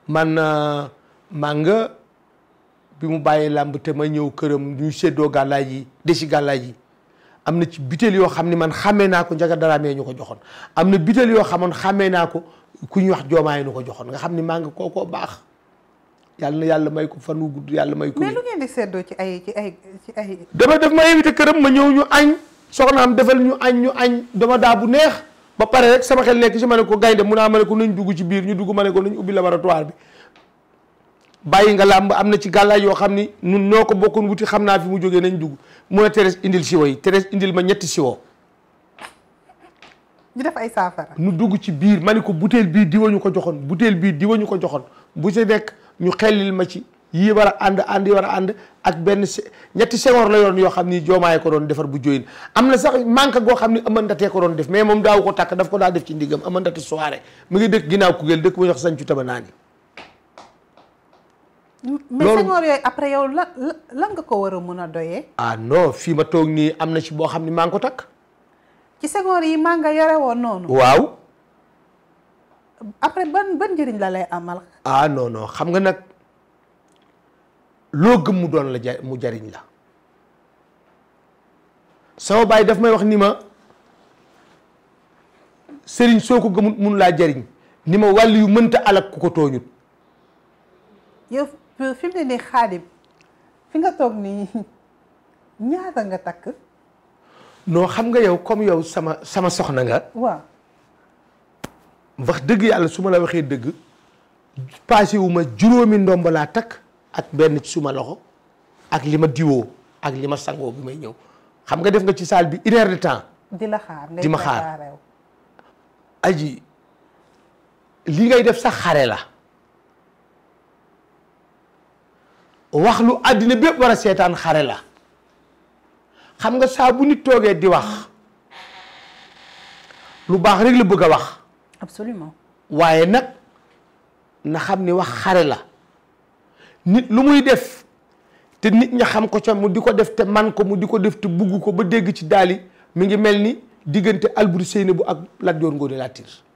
man mànga bi mu bàyyee làmb te ma ñëw këram ñu séddoo gàllaaj yi desi gàllaaj yi am na ci butéel yoo xam ni man xàmmee naa ko njaga daraamee ñu ko joxoon am na butéel yoo xamoon xàmmee naa ko ku ñuy wax joomaay nu ko joxoon nga xam ni mànga kookoo baax yàlla na yàlla may ko fan wu gudd yàlla may ko mais lu ngeen di seddoo ci ay ci ay ci ay dama def ma invité këram ma ñëw ñu añ soxnaam defal ñu añ ñu añ dama daa bu neex ba pare rek sama xel nekk si ma ne ko gaynde mun naa ma ne ko nañ dugg ci biir ñu dugg ma ne ko nañ ubbi laboratoire bi bàyyi nga làmb am na ci gàllaaj yoo xam ni nun noo ko bokkoon wuti xam naa fi mu jógee nañ dugg mu ne Thérèse indil siwo yi Thérèse indil ma ñetti siwo ñu def ay saafara nu dugg ci biir ma ni ko butéel bii diwa ñu ko joxoon butéel bii diwa ñu ko joxoon bu si nekk ñu xellil ma ci yii war a ànd ànd yi war a ànd ak benn se ñetti sengoor la yoon yoo xam ni joomaay ko doon defar bu joyin am na sax manque goo xam ni ëmandatee ko doon def mais moom daaw ko takk daf ko daa def ci ndigam ëmandate soirée mu ngi dëkk ginnaaw Kougheul dëkk bu ñuy wax sañcu taba naa ni mais loolu- sengoor yooyu après yow lan lan nga ko war a mun a doyee ah non fii ma toog nii am na ci boo xam ni maa ngi ko takk ci sengoor yi maa nga yore woon noonu waaw après ban ban njëriñ la lay amal ah non non xam nga nag loo gëm mu doon la ja mu jariñ la sama baay daf may wax ni ma sëriñ soo ko gëmut mun laa jariñ ni ma wàll yu mënta alak ku ko tooñut yow fi mu ne nii xaadim fi nga toog nii ñaata nga takk non xam nga yow comme yow sama sama soxna nga waaw wax dëgg yàlla su ma la waxee dëgg passé wu ma juróomi ndomb laa takk ak benn ci suma loxo ak li ma diwoo ak li ma sangoo bi may ñëw xam nga def nga ci salle bi une heure de temps di la xaar ngay Di ma xaar. préparé wu. aji li ngay def sax xare la wax lu àddina bépp war a seetaan xare la xam nga saa bu nit toogee di wax lu baax rek la bëgg a wax absolument waaye nag na xam ni wax xare la nit lu muy def te nit ña xam ko ca mu di ko def te man ko mu di ko def te bugg ko ba dégg ci daali mi ngi mel ni diggante Alboury Seynabou ak Lat Joor Ngoone Latiir